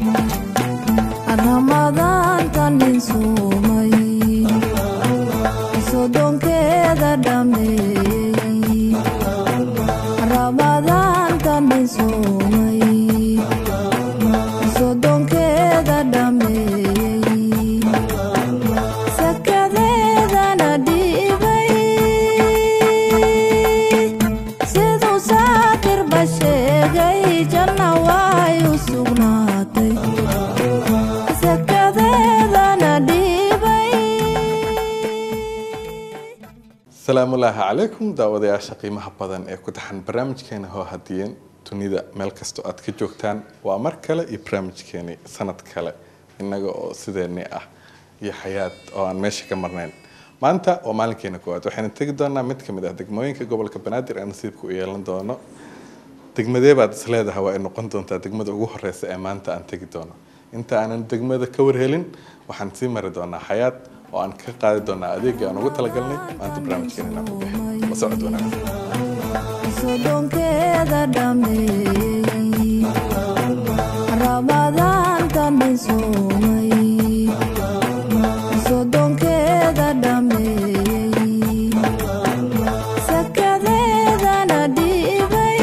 ramadaantan dhinsuumay sodonkeeda dhameeyey ramadaantan dhinsuumay sodonkeeda dhameeyey sakadeedana dhiibay siduu saakirba sheegay janna way u sugnaatay sakadeedana dhiibay asalaamullaahi calaykum daawadayaasha qiimaha badan ee ku taxan barnaamijkeena hoo hadiyeen dunida meel kastoo aad ka joogtaan waa mar kale iyo barnaamijkeeni sanad kale innaga oo sideeni ah iyo xayaad oo aan meesha ka marnayn maanta waa maalinkeena koowaad waxayna tegi doonaa mid kamid ah degmooyinka gobolka banaadir ee nasiibka u yeelan doono degmadee baad is leedahay waa ay noqon doontaa degmada ugu horeysa ee maanta aan tegi doono inta aanan degmada ka warhelin waxaan sii mari doonaa xayaad oo aan ka qaadi doonaa adeegii aan ugu talagalnay maanta barnaamijkeena inaan ku bixin la socod wanaagsan sodonkeeda dhameeyey ramadaantan dhinsuumay sodonkeeda dhameeyey sakadeedana dhiibay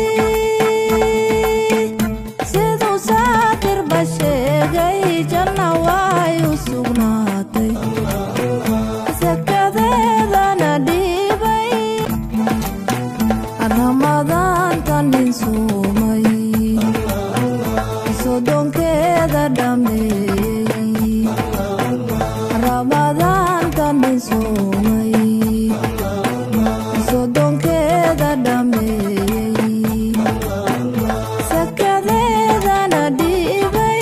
siduu saakirba sheegay janna way u sugnaatay sakadeedana dhiibay ramadaantan dhinsuumay sodonkeeda dhameeyey ramadaantan dhinsuumay sodonkeeda dhameeyey sakadeedana dhiibay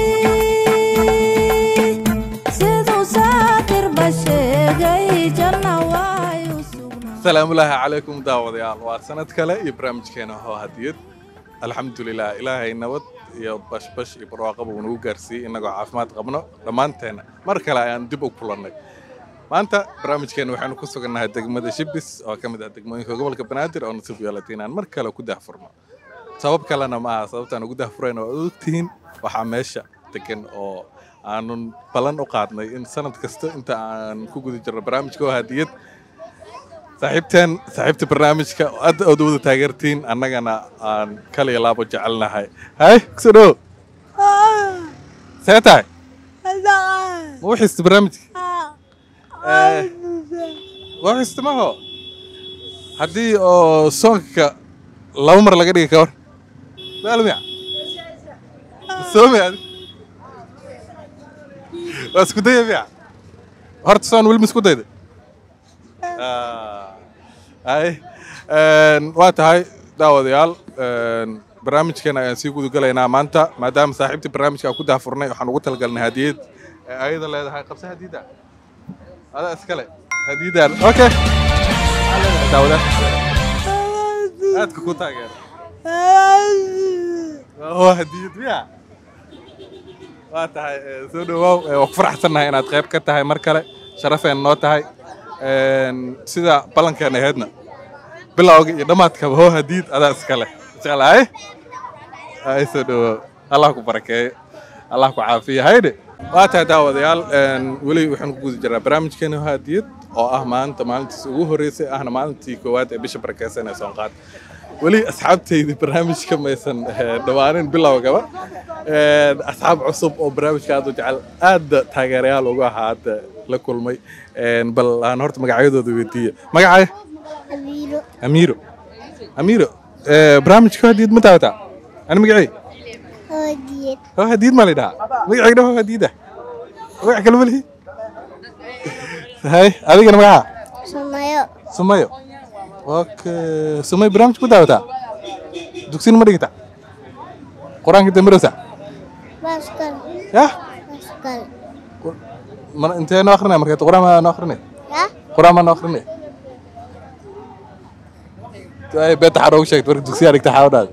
siduu saakirba sheegay janna way u sugnaatay asalaamullaahi calaykum daawadayaal waa sanad kale iyo barnaamijkeena hoo hadiyad alxamdulilah ilaahay nabad iyo bashbash iyo barwaaqaba uu nagu gaarsiiyey innagoo caafimaad qabno dhammaanteena mar kale ayaan dib u kulannay maanta barnaamijkeena waxaynu ku sugannahay degmada shibis oo ka mid ah degmooyinka gobolka banaadir oo nasiib yeelatay inaan mar kale ku daahfurno sabab kalena ma aha sababtaan ugu daahfurayna waa ogtihiin waxaa meesha degan oo aanun ballan u qaadnay in sanad kasta inta aan ku guda jirno barnaamijka oo hadiyad saaxiibteen saaxiibta barnaamijka aad ood wada taageertiin annagana aan kala iyo laabo jecelnahay hay kusoo dhowo see tahay ma u xista barnaamijka waa xista maho haddii oo soonka laba mar laga dhigi ka war maalmiya soome adi waa isku daya miya horta soon weli ma isku dayda ay waa tahay daawadayaal barnaamijkeena ayaan sii gudagalaynaa maanta maadaama saaxiibtii barnaamijka aan ku daafurnay waxaan ugu talagalnay hadiyad ee ayada leedahay qabse hadiyadda adaa iskale hadiyaddan okay daawada aadka ku taageera waa hadiyad miya waa tahay eh, soo dhawaaw eh, waa ku faraxsannahay inaad qayb ka tahay mar kale sharafeen noo tahay Een, sida ballankeena ahaydna bilowga iyo dhammaadkaba hoo hadiid adaa iskale jeclahay ay soo dhawaaw allah ku barakeeyo allah ku caafiyo haydhe waa tahay daawadayaal een, weli waxaan ku guda jiraa barnaamijkeena hoo hadiyad oo ah maanta maalintiis ugu horreysay ahna maalintii koowaad ee bisha barakeysan ee soonqaad weli asxaabtaydi barnaamijka maysan eh, dhawaanin bilowgaba Een, asxaab cusub oo barnaamijka aad u jecel aad taageerayaal ugu ahaa hadda la kulmay Een, bal aan horta magacyadooda weydiiya magacaya Abiiro. amiiro amiiro eh, barnaamijka hadiid ma daawataa ani magacay Hoodiyad. hoo hadiid maa laydhahaa magacayga hoo hadiida magac kale malihi hay adigana magaca Sumayo. sumayo okay sumayo barnaamijka ma daawataa dugsin ma dhigata qur-aanka dambarowsa Baskal. yah Baskal. mana intee noo akrinaya marka qur-aan maa noo akrinay Ya? qur-aan maa noo akrinay ay beeta xaa noogu sheegta marka dugsiyaa dhigta xaa udhaada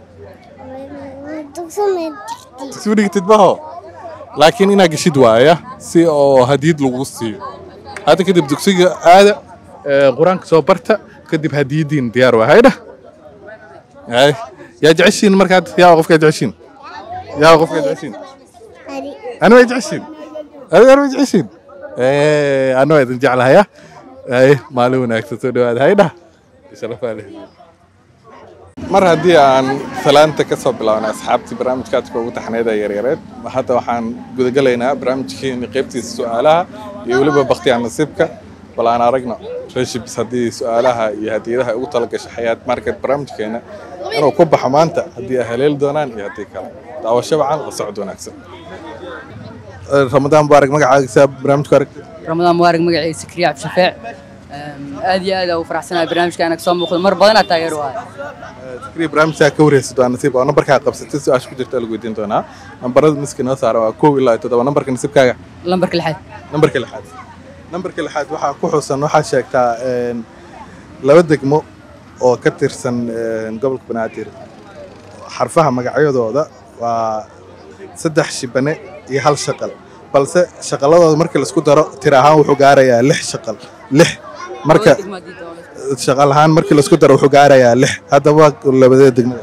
Dugso mid. dugsi ma dhigtid maho laakiin inaa geshid waaya si oo hadiyad lagu siiyo hadda kadib dugsiga aada ee, qur-aanka soo barta kadib hadiyadiin diyaar waa haydha hay yaa jeceshiin markaad yaa qofkaa jeceshiin yaa qofka jeceshiin Ari. أنا ما يجعشين أنا أنا ما يجعشين إيه أنا ما يجعل هيا إيه مالون أكتر هذا هيدا شرف عليه mar haddii aan salaanta ka soo bilaabnay asxaabtii barnaamijkaadka ugu taxneeda yaryareed hadda waxaan gudagalaynaa barnaamijkeeni qaybtiisa su-aalaha iyo weliba bakhtiyaan nasiibka bal aan aragno reshibs haddii su-aalaha iyo hadiyadaha ugu talagashay xayaat market barnaamijkeena inuu ku baxo maanta haddii ay haleeli doonaan iyo haddii kale daawasho wacan la socod wanaagsan ramadaan mubaarak magacaagisaa barnaamijku aragtay رمضان مبارك مقعي سكري عبد الشفيع aad iyo aad ugu faraxsanahay barnaamijkaana kasoo muuqdo mar badanaa taageer u ahay fikriya barnaamijkaa ka wareysa doona nasiib oo nambarkaa qabsatay su-aasha ku jirta lagu weydiin doonaa nambarada miski noo saara waa kow ilaa iyo toddoba nambarka nasiibkaaga lambarka lixaad nambarka lixaad nambarka lixaad waxaa ku xusan waxaa sheegtaa een, laba degmo oo ka tirsan een, gobolka banaadir xarfaha magacyadooda waa saddex shibane iyo hal shaqal balse shaqaladooda markii laisku daro tir ahaan wuxuu gaarayaa lix shaqal lix marka shaqal ahaan markii laisku daro wuxuu gaarayaa lix haddaba labadee degmada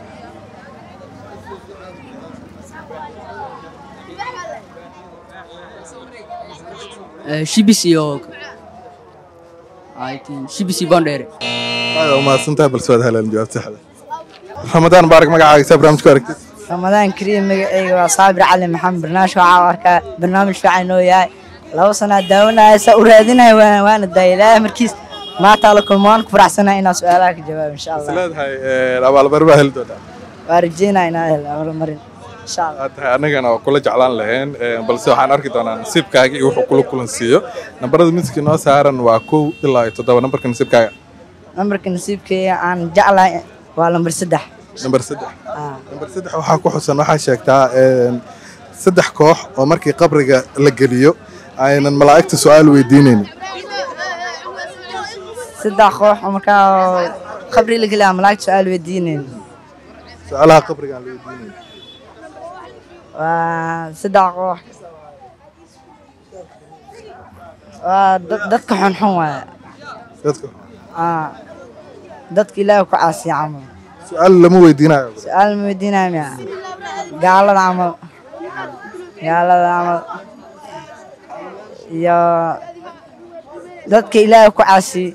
shibis iyo I think shibis iyo bondere aad umahadsantahay balse waad heleen jawaab saxda ramadaan mubaarak magacaagisaa barnaamijku aragtid ramadaan kariim magacayga waa saabir cali maxamed barnaamij waxaa u arkaa barnaamij fiican oo yahay laba sanaa daawanaya saa u raadinaya waana waana daaya ilaahay markiis maanta la kulmo waan ku faraxsanahay inaan su-aalaha ka jawaabo insha is allah leedahay een, abaalmarin baa heli doontaa waa rajeynaya inaan helo abaalmarin insha allah aad tahay annagana waa kula jeclaan lahayn een, balse waxaan arki doonaa nasiibkaaga iyo wuxuu kula kulansiiyo nambarada miski noo saaran waa kow ilaa iyo toddoba nambarka nasiibkaaga nambarka nasiibkayga aan jeclahay waa lambar saddex nambar saddex Ah. nambar saddex waxaa ku xusan waxaa sheegtaa een, saddex koox oo markii qabriga la geliyo aynan malaa'igta su-aal weydiinaynin saddex koox oo markaa qabri la gelaa malaagta su-aal weydiinayn su-aalaha qabriga aan la weydiinayn waa saddex koox waa dad- dadka xunxun waaye dadka Ah, dadka ilaahay ku caasiya camal su-aal lama weydiinayo su-aal ma weydiinaya miya gaalada camal gaalada camal iyo dadka ilaahay ku caasiy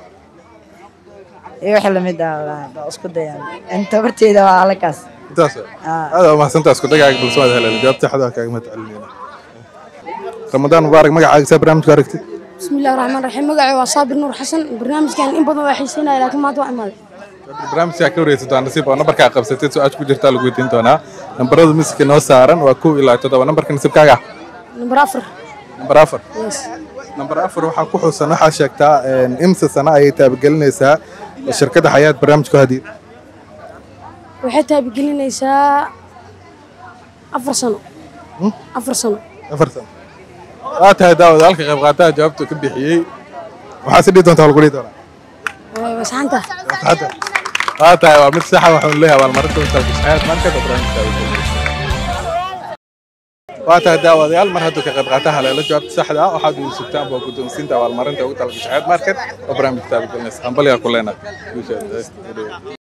iyo wixii lamid ah wallaahi, waa isku dayaan inta horteeda waa halkaas intaas Ah. aad waa mahadsantaa isku dagaaga balse waad heleen jawaab saxda waa kaaga mahad celinayna ramadaan mubaarak magacaagisaa barnaamijku aragtid بسم الله الرحمن الرحيم مقعي وصابر نور حسن برنامج كان إن بدو حيسينا لكن ما توعي مالي barnaamijkaa ka wareysa doona nasiib oo nambarkaa qabsatay su-aasha ku jirtaa lagu weydiin doonaa nambarada miska noo saaran waa kow ilaa toddoba nambarka nasiibkaaga نمبر أفر nambar afar يس nambar afar waxaa ku xusan waxaa sheegtaa een, imsa sano ayay taabagelinaysaa shirkadda xayaat barnaamijku hadiid وحتى بقلنا أفر سنة أفر سنة afar sano waa tahay daawada halka qayb qaataha jawaabtu ka bixiyey waxaa si dhihi doontaa lagu dhihi doonaa بس حانتا hadda waa tahay waa mid saxa waxaan leeyahay abaalmarinta intaas xayaat marka barnaamijka waa tahay daawadayaal mar hadduu ka qayb qaataha haleelo jawaabta saxda ah waxaad uu sugtaan baa guddoonsiinta abaalmarinta ugu talagashay xayaat market oo barnaamijka taabagelinaysa hambalyaa ku leenahay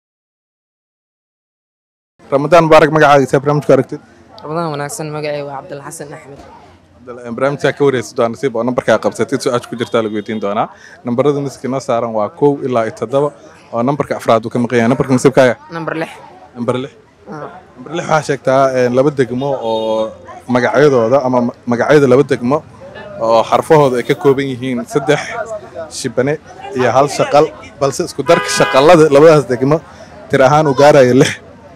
ramadaan mubaarak magacaagisaa barnaamijku aragtid رمضان wanaagsan magacay waa cabdilxasan axmed barnaamijkaa ka wareysa doona nasiib oo nambarkaa qabsatid su-aasha ku jirtaa lagu weydiin doonaa nambarada miski noo saaran waa kow ilaa iyo toddoba oo nambarka afraad uu ka maqan yahay nambarka nasiibkaaga number lix nambar lix nambar lix waxaa sheegtaa een, laba degmo oo magacyadooda ama ma- magacyada laba degmo oo xarfahooda ay ka kooban yihiin saddex shibane iyo hal shaqal balse isku darka shaqalada labadaas degmo tir ahaan uu gaarayo lix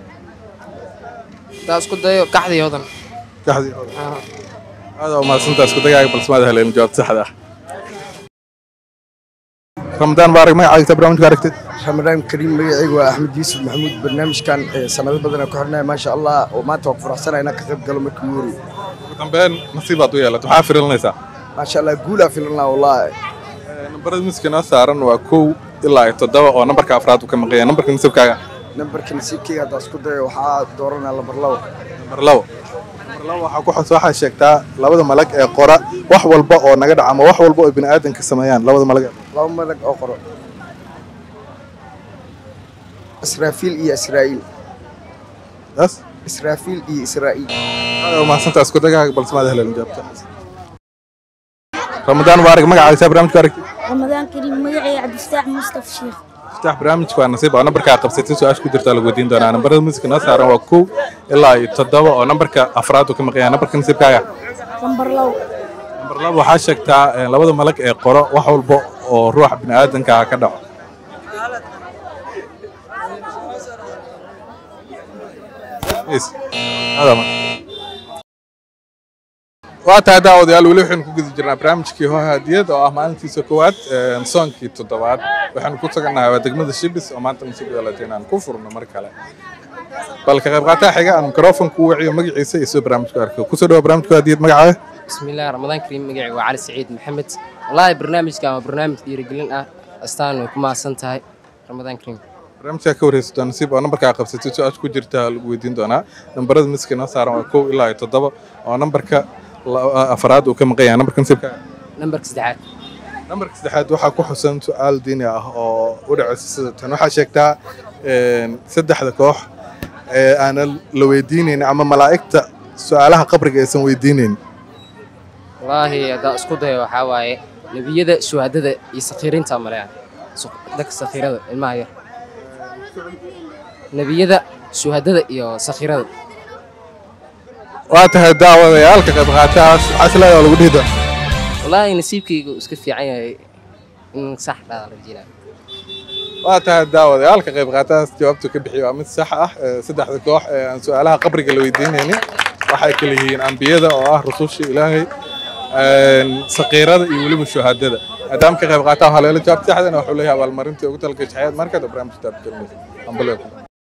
taa isku dayo kaxdiyoodan kaxdii aad waa mahadsantaa isku dagaaga balse maad heleen jawaab saxda ah ramadaan mubaarak magacaagiisa barnaamijka aragtid ramadaan kariim magacaygu waa axmed yuusuf maxamuud barnaamijkan eh, sanado badan ku xirnaya maasha allah oo maanta waa ku faraxsanahay inaan ka qayb galo markii ugu horreeyey ugu dambeyn nasiibaad u yeelat maxaa firinaysaa maasha allah guulaa filanaa wallaahi nambarada miska noo saaran waa kow ilaa iyo toddoba oo nambarka afraad uu ka maqan yahay nambarka nasiibkaaga nambarka nasiibkayga haddaa isku dayo waxaa dooranaa lambar labo nambar labo nambar labo waxaa ku xus waxaa sheegtaa labada malag ee qora wax walba oo naga dhaca ama wax walba oo bini aadanka sameeyaan labada malag ee laba madag oo qoro israafiil iyo israa'iil taas israafiil iyo israa'iil aad mahadsantaa isku dagaaga balse maad helan jaabta ramadaan mubaarak magacaagisaa barnaamijka aragtid ramadaan kariim magacay cabdifataax mustaf sheekh iftaax barnaamijka waa nasiib oo nambarkaa qabsatay su-aasha ku jirtaa lagu weydiin doonaa nambarada musiga noo saaran waa kow ilaa iyo toddoba oo nambarka afraad uu ka maqan yahay nambarka nasiibkaaga lambar low nambar laba waxaa sheegtaa eh, labada malag ee qoro wax walba oo ruuxa bini'aadanka ka dhaco Yes. Hada ma. waa tahay daawadayaal weli waxaynu ku guda jirnaa barnaamijkii hoo hadiyad oo ah maalintiisa koowaad een, soonkii toddobaad waxaanu ku taganahay waa degmada shibis oo maanta nasiib yeelatay inaan ku furno mar kale bal ka qayb qaataha xiga aan mikrofonka u waciyo magaciisa iyo sida barnaamijku arko kusoo dhawa barnaamijka hadiyad magacaaga بسم الله رمضان كريم مقعي وعلي سعيد محمد والله برنامج كان برنامج ديرجلين اه استان وكما سنتهاي رمضان كريم barnaamijkaa ka wareysato nasiib oo nambarkaa qabsatay su-aasha ku jirta lagu weydiin doonaa nambarada miska noo saaran waa kow ilaa iyo toddoba oo nambarka la- afraad uu ka maqan yahay nambarka nasiibka نمبر سدعات nambarka saddexaad waxaa ku xusan su-aal diini ah oo u dhacaysa sida tan waxaa sheegtaa een, saddexda koox ee aanan la weydiinaynin ama malaa'igta su-aalaha qabriga aysan weydiinaynin والله هذا اسكو ده وحاواي نبيدا شهادة يسخيرين تامريا دك سخيرة الماهر نبيدا شهادة يا سخيرة waa tahay daawadayaalka qayb qaataas waxaa is leedahay lagu dhihi doona والله نسيبك اسكت في عيني إن صح لا رجينا waa tahay daawadayaalka qayb qaataas jawaabtu ka bixiyo waa mid sax ah ee saddexda koox ee aan su-aalaha qabriga la weydiinaynin waxay kala yihiin ambiyada oo ah rususha ilaahay een, saqiirada iyo weliba shuhaadada maadaama ka qayb qaataa haleelo jawaabta saxdana wuxuu leeyahay abaalmarintii ugu talagay jaxeed markaad barnaamij taabkelmaysa ambaleeku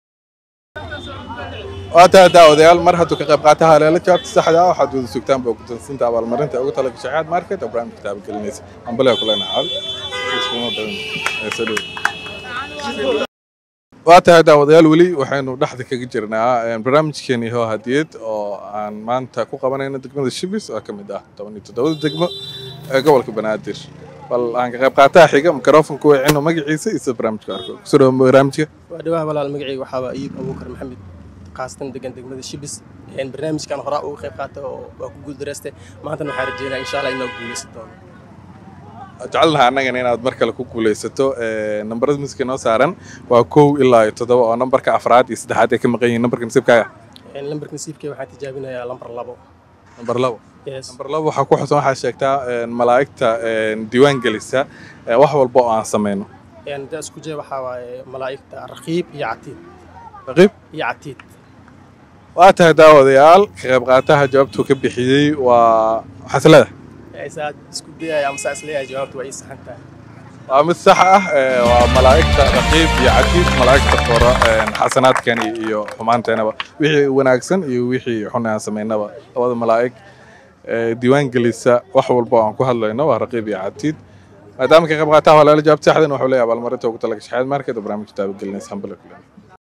waa tahay daawadayaal mar hadduu ka qayb qaata haleelo jawaabta saxda ah waxaad wada sugtaan baa guddoonsiinta abaalmarinta ugu talagay jaxeed market oo barnaamijka taabgelinaysa ambaleeku leenahay iskuma badan ee soo dhow waa tahay daawadayaal weli waxaynu dhexda kaga jirnaa een, barnaamijkeeni hoo hadiyad oo aan maanta ku qabanayno degmada shibis oo ka mid ah toban iyo toddobada degmo ee gobolka banaadir bal aan ka qayb qaataha xiga mikrofonka wacino magaciisa iyo sida barnaamijka arko kusoo dhawo barnaamijka waa dhawaha walaal magacayga waxaa waa iib abuukar maxamed khaasatan degan degmada shibis een barnaamijkan horaa uga qayb qaata oo waa ku guuldareystay maantana waxaan rajeynaa insha allah inaa guuleysan doono jecelnaha annagana inaad mar kale ku guulaysato Ee, nambarada miska noo saaran waa kow ilaa iyo toddoba oo nambarka afraad iyo saddexaad ay ka maqan yihiin nambarka nasiibkaaga Een lambarka nasiibkay waxaan tijaabinayaa lambar labo nambar labo yes nambar labo waxaa ku xusan waxaa sheegtaa een, malaa'igta een, diiwaan gelisa ee, wax walba oo aan samayno een da isku jee waxaa waaye malaa'igta raqiib iyo catiid raqiib iyo catiid waa tahay daawadayaal ka qayb qaataha jawaabtuu ka bixiyey waa xaslada saad isku dayaya ama saa isleeyahay jawaabtu waa ii saxan tahay waa mid sax ah ee, waa malaa'igta raqiib iyo catiid malaa'igta qora een, xasanaadkani iyo xumaanteenaba wixii wanaagsan iyo wixii xun aan samaynaba labada malaa'ig ee, diiwaan gelisa wax walba oo aan ku hadlayno waa raqiib iyo catiid maadaama ka qayb qaataha walaala jawaabta saxdan wuxuu leeyahay abaalmarinta ugu talagashay xayaad market oo barnaamijka taabagelinaysa hambale kule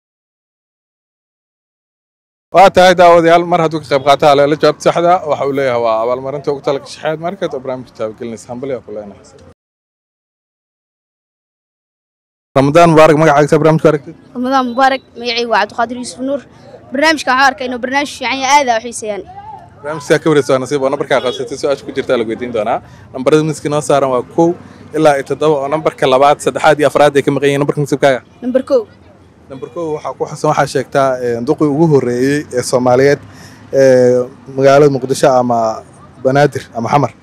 waa tahay daawadayaal mar hadduu ka qayb qaata haleelo jawaabta saxda waxa uu leeyahay waa abaalmarinta ugu talagashay xayaad market oo barnaamijka taabagelinaysa hambale ku leenahay ramadaan mubaarak magacaaga barnaamijku aragtid ramadaan mubaarak magacayga waa cabdiqaadir yuusuf nuur barnaamijkan waxaan arkay inuu barnaamij fiican yahay aad aa u xiiseeyaan barnaamijkaa ka wareysa waa nasiib oo nambarkaa qabsatay su-aasha ku jirta lagu weydiin doonaa nambarada miska noo saaran waa kow ilaa iyo toddoba oo nambarka labaad saddexaad iyo afraad ay ka maqan yihiin nambarka nasiibkaaga nambar kow nambar kow waxaa ku xusan waxaa sheegtaa een, duqii ugu horreeyey ee soomaaliyeed ee magaalada muqdisho ama banaadir ama xamar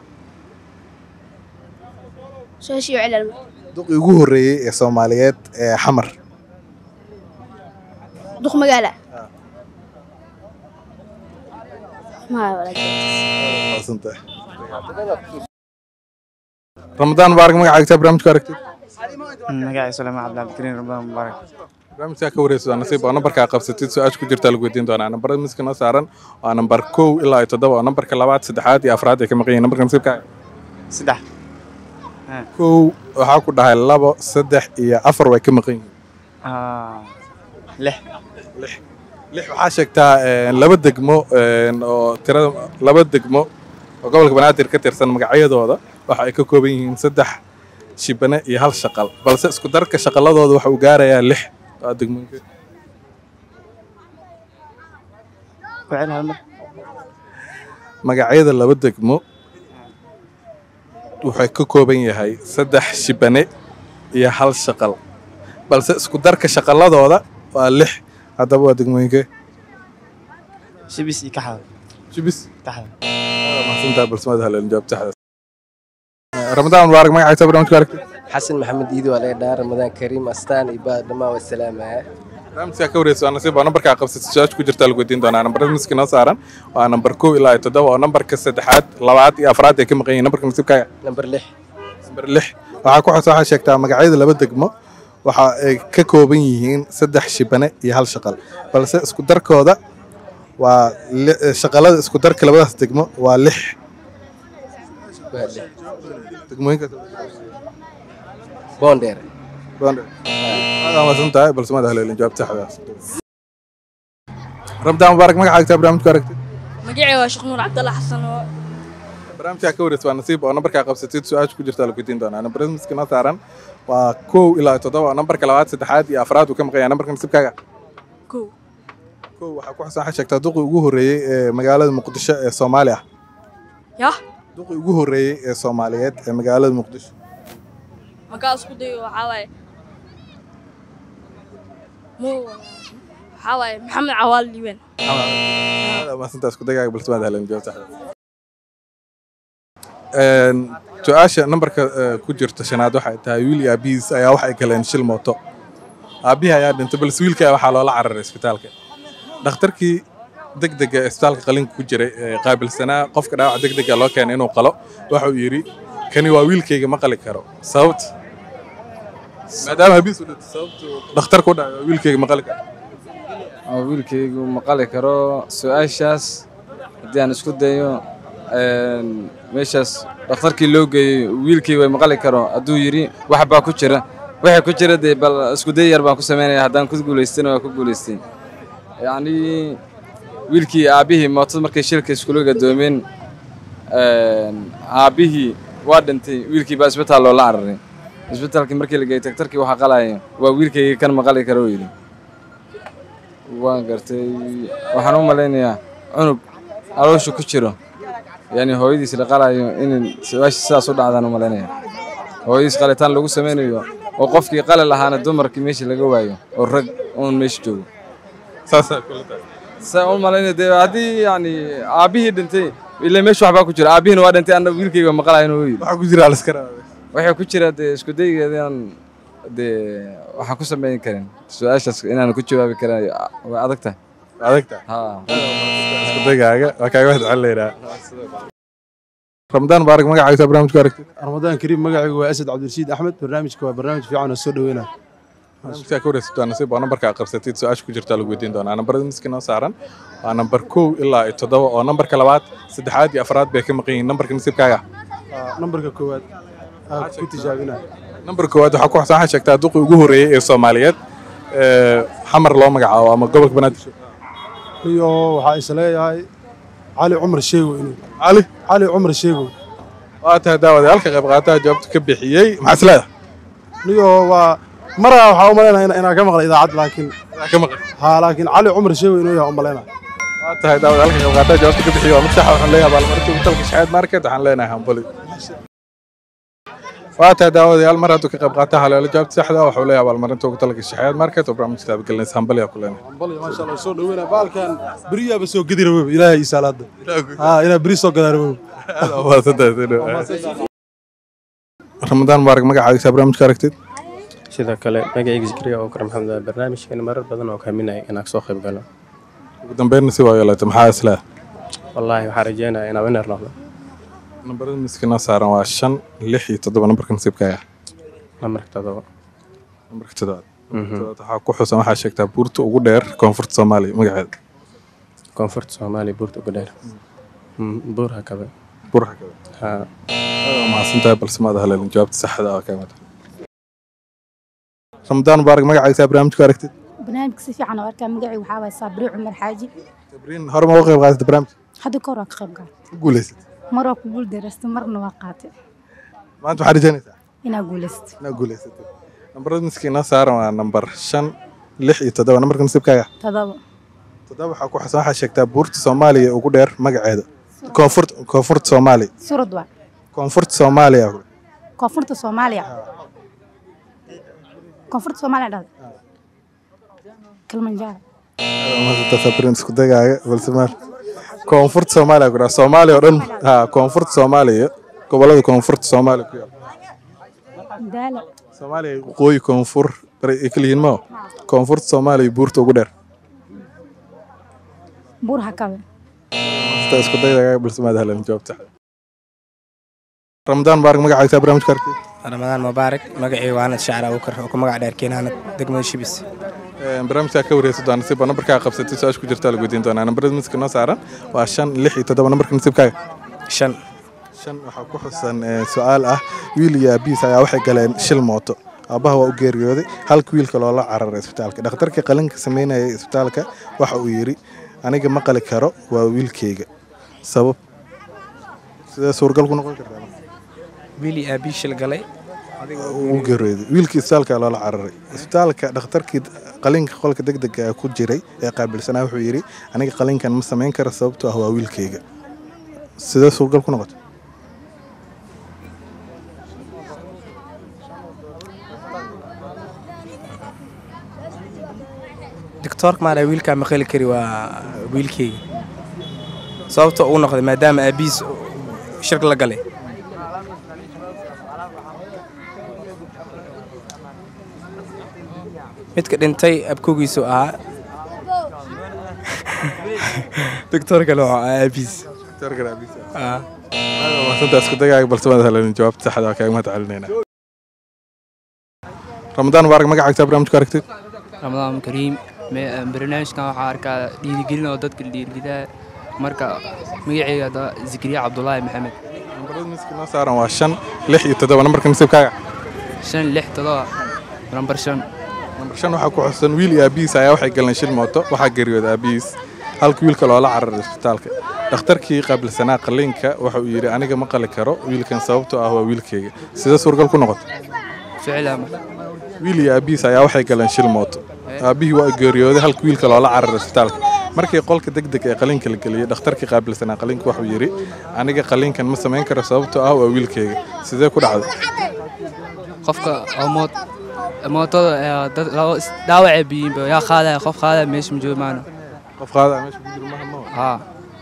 su-aashii celal duqii ugu horreeyey ee soomaaliyeed ee xamar duq magaala maa walaal Maasantahay. ramadaan mubaarak magacaaga barnaamijku aragtid magacay suleymaan cabdilcabdikariin ramadaan mubaarak barnaamijkaa ka wareysa waa nasiib oo nambarkaa qabsatid su-aasha ku jirta lagu weydiin doonaa nambarada miska noo saaran waa nambar kow ilaa iyo toddoba oo nambarka labaad saddexaad iyo afraad ay ka maqan yihiin nambarka nasiibkaaga saddex kow waxaa ku dhahay labo saddex iyo afar way ka maqan yihiin Ah, lix lix lix waxaa sheegtaa een, laba degmo een, oo tirada laba degmo oo gobolka banaadir ka tirsan magacyadooda waxa ay ka kooban yihiin saddex shibane iyo hal shaqal balse isku darka shaqaladooda waxa uu gaarayaa lix waa degmooyinka ku celi hal mar magacyada laba degmo waxay ka kooban yahay saddex shibane iyo hal shaqal balse isku darka shaqaladooda waa lix haddaba waa degmooyinkee shibis iyo kaxda shibis kaxda mahadsantahay balsamada haleelin jawaab saxda ramadaan mubaarak magacaysa barnaamijka aragtay xasan maxamed iidi waa laga dhaha ramadaan kariim astaan iyo baad dhammaan waa salaamaya barnaamijka ka wareysa waa nasiib waa nambarkaa qabsatay su-aasha ku jirta lagu weydiin doonaa nambarada miski noo saaran waa nambar kow ilaa iyo toddoba oo nambarka saddexaad labaad iyo afraad ay ka maqan yihiin nambarka nasiibkaaga nambar lix nambar lix waxaa ku xigta waxaa sheegtaa magacyada laba degmo waxa ay ka kooban yihiin saddex shibane iyo hal shaqal balse isku darkooda waa li- shaqalada isku darka labadaas degmo waa lix waa lix degmooyinka boondheer aad amaadsan tahay balse maad haleelin jawaab saxdaas rabdaan mubaarak magaca agtaa barnaamijku aragtid magacay waa sheekh nuur cabdalla xasan oo barnaamijkaa ka wareysa waa nasiib oo nambarkaa qabsatid su-aasha ku jirta lagu weydiin doonaa nambarada miski noo saaran waa kow ilaa iyo toddoba oo nambarka labaad saddexaad iyo afraad uu ka maqan yahay nambarka nasiibkaaga kow kow waxaa ku xasan waxaa sheegtaa duqii ugu horreeyey ee magaalada muqdisho ee soomaali ah yah duqii ugu horreeyey ee soomaaliyeed ee magaalada muqdisho markaa isku dayo waxaa waaye mu waxaa waaye maxamed cawaal liibaan maasantaa isku dagaaga balse maad helen jawaab saxda Een, su-aasha nambarka eh, ku jirta shanaad waxay tahay wiil iyo aabihiis ayaa waxay galeen shil mooto aabihii ayaa dhintay balse wiilka waxaa loola cararay isbitaalka dhakhtarkii degdega ee isbitaalka qalinka ku jiray ee qaabilsanaa qofka dhaawac degdega loo keenay inuu qalo waxa uu yidhi kani waa wiilkayga ma qali karo sababta maadaama aabihiis u dhintay sababtu dhakhtarku u dhacay waa wiilkayga ma qali karo oo wiilkaygu maqali karo su-aashaas haddii aan isku dayo een, meeshaas dhakhtarkii loo geeyey wiilkii way maqali karo hadduu yidhi wax baa ku jira wixii ku jira dee bal isku day yar baan ku samaynaya haddaan ku guulaystana waa ku guulaystay yacnii wiilkii aabbihii mootada markay shilka iskula gadoomeen een, aabbihii waa dhintay wiilkii baa isbitaal loola cararay isbitaalkii markii la geeyey daktarkii waxaa qalaya waa wiilkayga kan maqali karo uu yidhi waan gartay waxaan u malaynayaa cunug aloosha ku jiro yani hooyadiis la qalayo in su-aasha sidaas u dhacdaan u malaynaya hooyadiis qalitaan lagu samaynayo oo qofkii qali lahaana dumarkii meesha laga waayo oo rag uun meesha joogo saasaa kula tahay saa u malaynaya dee haddii yani aabbihii dhintay ilaa meesha waxbaa ku jira aabbihiina waa dhintay anna wiilkayga maqalayo inuu yidhi waxaa ku jira aliska raabay waxay ku jira dee isku daygeedaan dee waxaan ku samayn karin su-aashaas inaan ku jawaabi karin way adag tahay adag tahay haa isku dagaaga waa kaaga mahad celinayna ramadaan mubaarak magacaysa barnaamijku aragtid ramadaan kariim magacaygu waa asad cabdirashiid axmed barnaamijka waa barnaamij fiican oo soo dhaweynaya barnaamijkaa ka wareysato waa nasiib waa nambarkaa qabsatid su-aasha ku jirtaa lagu weydiin doonaa nambarada miski noo saaran waa nambar kow ilaa iyo toddoba oo nambarka labaad saddexaad iyo afraad bay ka maqan yihiin nambarka nasiibkaaga nambarka koowaad aa ku tijaabinaya nambar koowaad waxaa ku xasan waxaa sheegtaa duqii ugu horreeyey ee soomaaliyeed ee xamar loo magacaabo ama gobolka banaadir iyo waxaa is leeyahay cali cumar sheegow inuu cali cali cumar sheegow waa tahay daawade halka qayb qaataha jawaabta ka bixiyey maxaa isleedahay niyo waa maraa waxaa u malaynaya inaan ka maqlay idaacad laakiin ka maqlay haa laakiin cali cumar sheegow inuu yahay u malaynaya waa tahay daawade halka qayb qaataha jawaabta ka bixiyey waa mid saxa waxaan leeyahay abaalmarinta ugu talka shaxeed market waxaan leenahay hambali waa tahay daawadayaal mar hadduu ka qayb qaata haleelo jawaabta saxda ah waxuu leeyahay abaalmarinta ugu talka shaxeed market oo barnaamijka taabagelinaysa hambali aa ku leenahay hambali maasha allah soo dhaweynaya baalkan beriyaaba soo gedi raboob ilaahay ii saalaada haa inaa beri soo gadaa raboob ramadaan mubaarak magacaagiisa barnaamijka aragtid sidoo kale magacayga zikriya oo kar maxamed waa barnaamijkan marar badan oo kaaminaya inaan soo qayb galo ugu dambeynna si waa yeelatay maxaa isleedahay wallaahi waxaan rajeynayaa inaan winner noqdo nambarada miski noo saaran waa shan lix iyo toddoba nambarka nasiibkaaga nambarka todoba nambarka toddobaad toddobaad waxaa ku xusan waxaa sheegtaa buurta ugu dheer koonfurta soomaaliya magaceeda koonfurta soomaaliya buurta ugu dheer buur hakabe buur hakabe haa waa mahadsantahay balse maada haleelin jawaabta saxda ah kaamid ramadaan mubaarak magacaagiisa barnaamijku aragtid barnaamijka si fiican oo arkaa magacii waxaa waay saabri cumar xaaji sabriin hore ma uga qayb qaadatay barnaamijka hadda ka hor waan ka qayb galay ku guulaysatay mar waa ku guul daraystay marna waa qaatay maanta waxaad rajaynaysaa inaa guulaystay inaad guulaysatay nambarada miski noo saaran waa nambar shan lix iyo toddoba nambarka nasiibkaaga todoba toddoba waxaa ku xasan waxaa sheegtaa buurta soomaaliya ugu dheer magaceeda koonfurt koonfurta soomaaliya surad waa koonfurta soomaaliya koonfurta soomaaliya koonfurta soomaaliya dhahda kilimanjaro sabrin isku dagaaga balse maar koonfurta soomaaliya ku dhaha soomaaliya oo dhan ha koonfurta soomaaliya gobolada koonfurta soomaaliya ku yaal daala soomaaliya waqooyi koonfur bari ay kala yihiin mao koonfurta soomaaliya buurta ugu dheer buur hakabe Hasta isku daydaga balse maad helan jawaabta ramadaan baarak magacaaga barnaamijka arkay ramadaan mubaarak magacii waanad shacar abuukar oo ku magac dheer keenaanad degmada shibis barnaamijka ka wareysa doona nasiib nambarkaa qabsatay su-aasha ku jirta la weydiin doonaa nambarada miska noo saaran waa shan lix iyo toddoba nambarka nasiibkaaga shan shan waxaa ku xusan eh, su-aal ah wiil iyo aabihiis ayaa waxay galeen shil mooto aabbaha waa u geeriyooday halka wiilka loola cararay isbitaalka dhakhtarkii qalinka sameynayay isbitaalka waxa uu yidhi aniga ma qali karo waa wiilkayga sabab sidee suurgal ku noqon kartaa wiili aabii shil galay uu geeriyooday wiilkii isbitaalka loola cararay isbitaalka dhakhtarkii qalinka qolka degdega ku jiray ee qaabilsanaa wuxuu yidhi aniga qalinkan ma samayn karo sababtoo ah waa wiilkayga sidee suurgal ku noqotay doctoorka maala wiilkaa ma qali kari waa wiilkeyga sababta uu noqday maadaama aabihiis shirk la galay midka dhintay abkogiisu ahaa doctoorkale wuxuu ahaa aabihiis Ah. maasanta isku dagaaga balse maad helan jawaabta saxda waa kaaga mahad celinayna ramadaan mubaarak magacaaga barnaamijku aragtid ramadaan kariim me- barnaamijkan waxaa arkaa dhiirigelin oo dadka dhiirigeliya marka magacayga hadda zikriya cabdulaahi maxamed nambarada miska noo saaran waa shan lix iyo toddoba nambarka nasiibkaaga shan lix todoba nambar shan nambar shan waxaa ku xusan wiil iyo aabihiis ayaa waxay galeen shil mooto waxaa geeriyooda aabihiis halka wiilka loola cararay isbitaalka dhakhtarkii qaabilsanaa qalliinka waxa uu yidhi aniga ma qali karo wiilkan sababtoo ah waa wiilkayga sidee suurgal ku noqotay ficil ama wiil iyo aabihiis ayaa waxay galeen shil mooto aabbihii waa geeriyooday halka wiilka loola cararay isbitaalka markii qolka degdeg ee qaliinka la geliyey dhakhtarkii qaabilsanaa qaliinka wuxuu yidhi aniga qaliinkan ma samayn karo sababtoo ah waa wiilkayga sidee ku dhacday qofka oo moot mootada ee dad laba is- dhaawacay biyiinba yaa qaadaya qof qaadaya meesha ma joogo maana qof qaadaya meesha ku jiro maha haa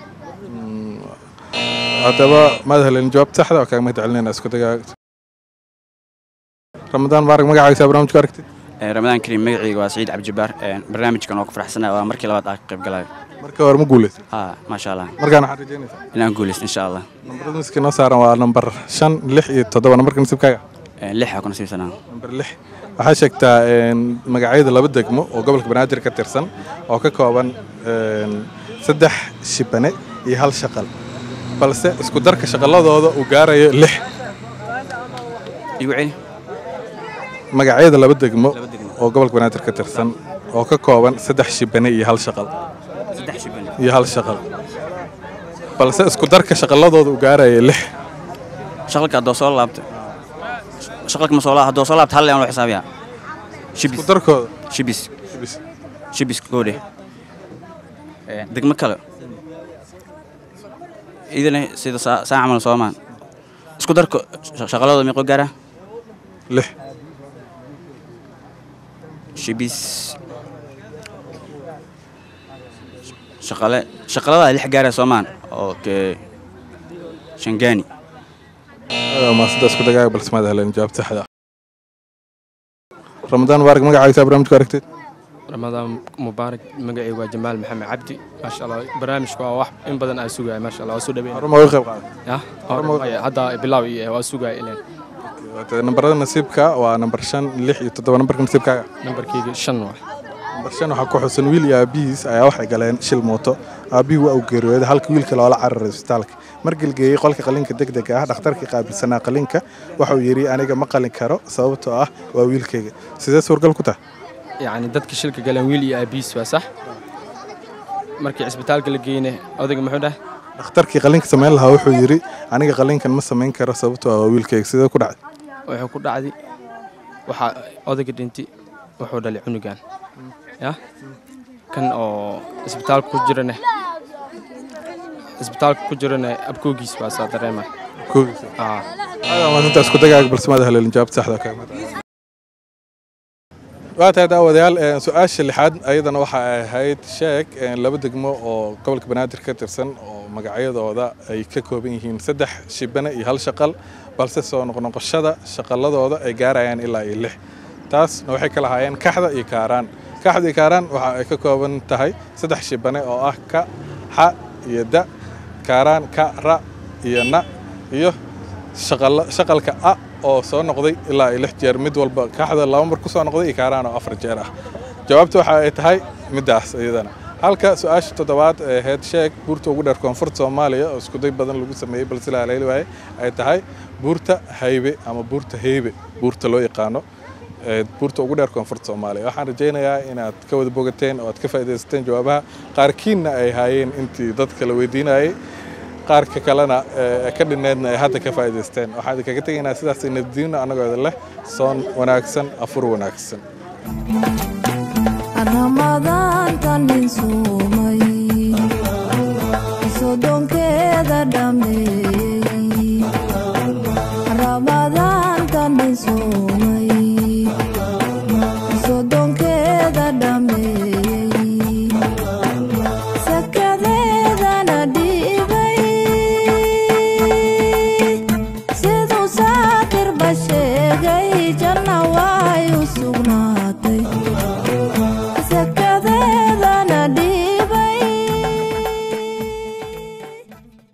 haddaba maad helen jawaabta saxda waa kaaga mahad celinayna isku dagaaga ramadaan mubaarak magacaaga barnaamijku aragtid ramadaan kariim magacayga waa saciid cabdijabaar barnaamijkan oo ku faraxsanaa waa markii labaad aan ka qayb galayo marka hore ma guuleysay ha maasha allah markaan waxaad rajeynaysaa inaan guuleysto insha allah nambarada miska noo saaran waa nambar shan lix iyo toddoba nambarka nasiibkaaga lixa ku nasiibsanaa nambar lix waxaa sheegtaa een, magacyada laba degmo oo gobolka banaadir ka tirsan oo ka kooban een, saddex shibane iyo hal shaqal balse isku darka shaqaladooda uu gaarayo lix igu celi magacyada laba degmo oo gobolka banaadir ka tirsan oo ka kooban saddex shibane iyo hal shaqal saddex shiban iyo hal shaqal balse isku darka shaqaladooda uu gaarayo lix shaqalka haddoo soo laabto shaqalka ma soo laabto haddoo soo laabto hal leen loo xisaabiyaa shibis isku darkooda shibis shibis shibis goodhe degmo kale idana sida saa saa camal soomaan isku darka sha- shaqaladooda meeqoo gaaraa lix shibis shaqale shaqalada lix gaara soomaan oo ke shangani maasada isku dagaaga balse maad helen jawaabta saxda ramadaan mubaarak magacaaga barnaamijku aragtid ramadaan mubaarak magacaygu waa jamaal maxamed cabdi maasha allah barnaamijka waa wax in badan aan sugaya maasha allah waa soo dhaweyn Hore ma uga qayb qaaday? ya Hore ma uga- Maya, hadda bilaaw iyo waa sugaya ileen nambarada nasiibka waa nambar shan lix iyo toddoba nambarka nasiibkaaga nambarkeyga shan waa nambar shan waxaa ku xusan wiil iyo aabihiis ayaa waxay galeen shil mooto aabbihii waa uu geeriyooday halka wiilka loola cararay isbitaalka markii la geeyey qolka qalinka degdega ah dhakhtarkii qaabilsanaa qalinka waxa uu yidhi aniga ma qalin karo sababtoo ah waa wiilkayga sidee suurgal ku tahay yacni dadka shilka galeen wiil iyo aabiis waa sax markii cisbitaalka la geyne odayga muxuu dhahay dhakhtarkii qalinka samayn lahaa wuxuu yidhi aniga qalinkan ma samayn karo sababtoo ah waa wiilkayga sidee ku dhacday wuxuu ku dhacday waxaa odayga dhintay wuxuu dhalay cunugan ya kan oo isbitaalka ku jirane isbitaalka ku jirane abkoogiis baa saa dareema Abkoogiisa? aa maalinta isku dagaaga balse maada haleelin jawaabta saxda ka mid waa tahay daawadayaal een, su-aasha lixaad ayadana waxa ay ahayd sheeg een, laba degmo oo gobolka banaadir ka tirsan oo magacyadooda ay ka kooban yihiin saddex shibane iyo hal shaqal balse soo noqnoqoshada shaqaladooda ay gaarayaan ilaa iyo lix taasna waxay kala haayeen kaxda iyo kaaraan kaxda iyo kaaraan waxa ay ka kooban tahay saddex shibane oo ah ka xa iyo da kaaraan ka ra iyo na iyo shaqala- shaqalka a oo soo noqday ilaa iyo lix jeer mid walba kaxda laba mar ku soo noqday iyo kaaraan oo afar jeer ah jawaabta waxa ay tahay middaas iyadana halka su-aasha toddobaad ee ahayd sheeg buurta ugu dheer koonfurta soomaaliya oo iskuday badan lagu sameeyey balse la haleeli waaye ay tahay buurta haybe ama buurta heybe buurta loo yaqaano ee buurta ugu dheer koonfurta soomaaliya waxaan rajaynayaa inaad ka wada bogateen oo aad ka faa'iidaysateen jawaabaha qaarkiinna ay haayeen intii dadka la weydiinayay qaarka kalena ee ka dhineedna ay hadda ka faa'iidaysteen waxaan idinkaga tegaynaa sidaas nabadiino annagoo idin leh soon wanaagsan afur wanaagsan ramadaantan nin suumay soddonkeeda dhammeeyey ramadaantan nin suumay soddonkeeda dhammeeyey sakadeedana dhiibay siduu saakir bashe